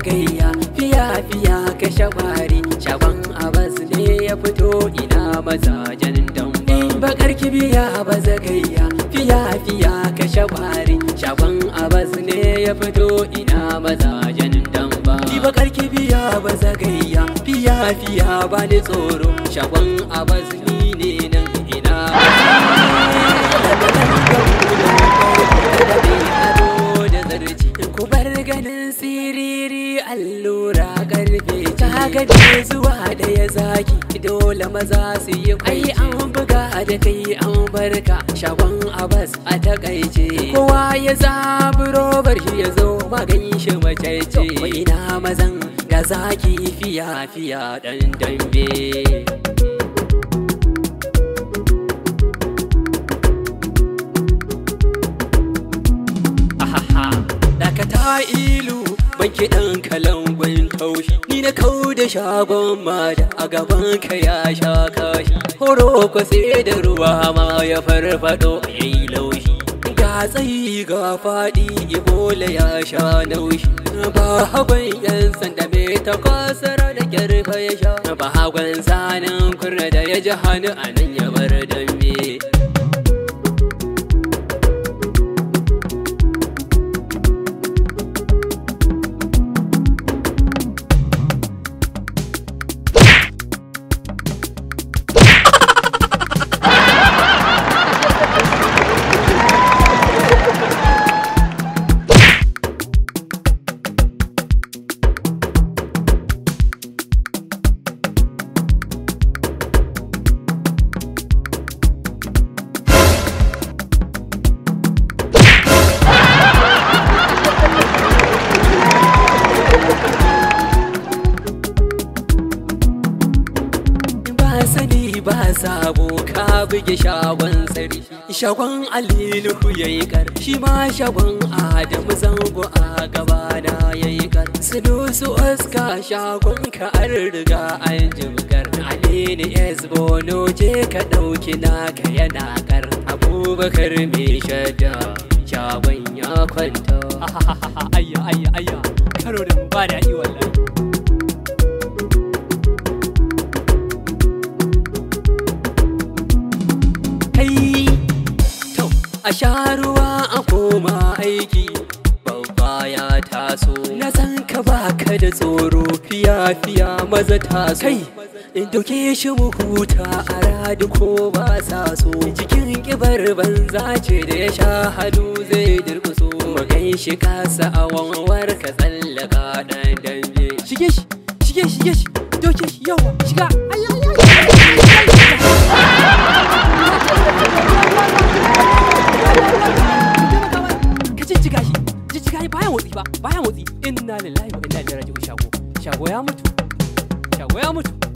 gayya fiya fiya kashe kwari shagon abas ne ya fito ina mazajen damba bakar kibiya ba zagayya fiya fiya kashe kwari shagon abas ne ya fito ina mazajen damba bakar kibiya ba zagayya fiya fiya ba ni tsoro shagon abas ni ne nan ina ku bar ganin siriri allura karfe ta gade zuwa da ya zaki dole maza su yi ai an buga da kai an barka shagon abas a takaice kowa ya zabi robar shi ya zo magan shi macece ina mazan da zaki fiya fiya dan dambe dakata ilu banki ɗan kalangon taushi ni na kau da shagon mada a gaban ka ya sha kashi horo ko sai da ruwa ma ya farfado ya yi laushi ga tsayi ga faɗi ibola ya sha naushi ba hagon yan sanda mai ta kwasara da kyarfa ya sha ba hagon sanin kurna da ya ji hannu a nan ya bar dambe sani ba sabo ka buge shagon tsari shagon alilu ya yi kar shi ma shagon adamu zango a gaba da ya yi kar su oska shagon ka an riga an jimkar alini s bono je ka ɗauki naka yana kar abubakar mai shadda shagon ya kwanta ayya ayya ayya karo da mu ba da wallahi a sha ruwa a koma aiki babba ya taso na san ka baka da tsoro fiya fiya maza taso kai in doke shi mu huta a radu ko ba sa so cikin kibar banza ce da ya sha hannu zai durkuso mu kai shi kasa a wanwar ka tsallaka dan dambe shige shi shige shige shi doke shi yawa shiga ka jijjiga shi jijjiga shi baya motsi ba baya motsi inna lillahi wa inna ilaihi raji'un shago shago ya mutu shago ya mutu